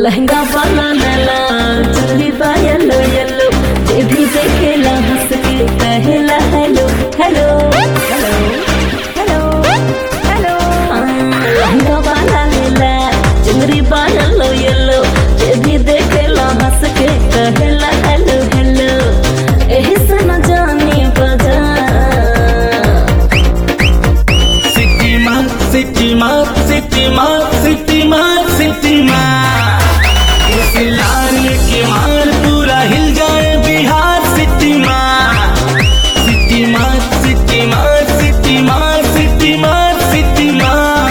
लहंगा वाला नला चुन्नी बा येलो येलो ये भी देखेला हंस के कहेला hello hello hello hello hello लहंगा वाला नीला चुनरी बा येलो येलो ये भी देखेला हंस के कहेला हेलो हेलो एही से न जानी बजा सिटी मार सिटी मार सिटी मार सिटी मार सिटी मार इस लाल के मार पूरा हिल जाए बिहार सिटी मार सिटी मार सिटी मार सिटी मार सिटी मार सिटी मार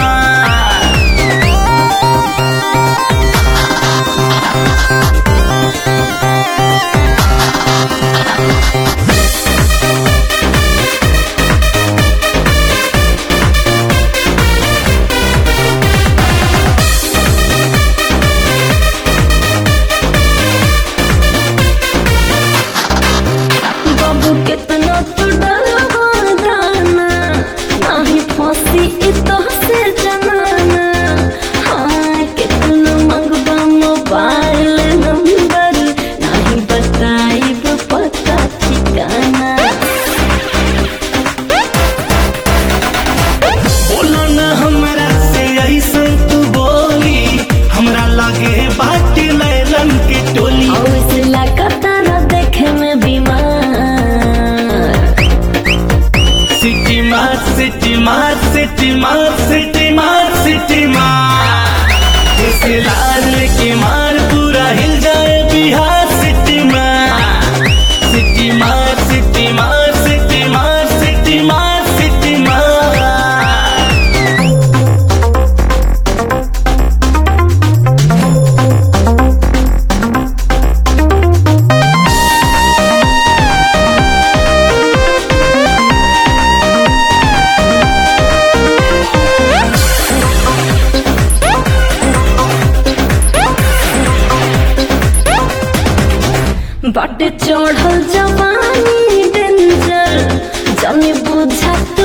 बाबू कितना तू डरवा दाना नाही फांसी इतो से जनाना हाँ कितना मंगवा मोबाइल नंबर नाही बताइब पता ठिकाना बोला न हमरा से ऐसा तू बोली हमरा लागे बाटे लैलन के टोली और इस लगातार देखे में बीमार सिटी मार सिटी मार सिटी मार सिटी मार सिटी मार इस लाल की मार पूरा हिल जाए बिहार सिटी मार सिटी मार सिटी मार सिटी मार सिटी मार सिटी मार बाटे चढ़ल जवानी डेंजर जाने बुझा तू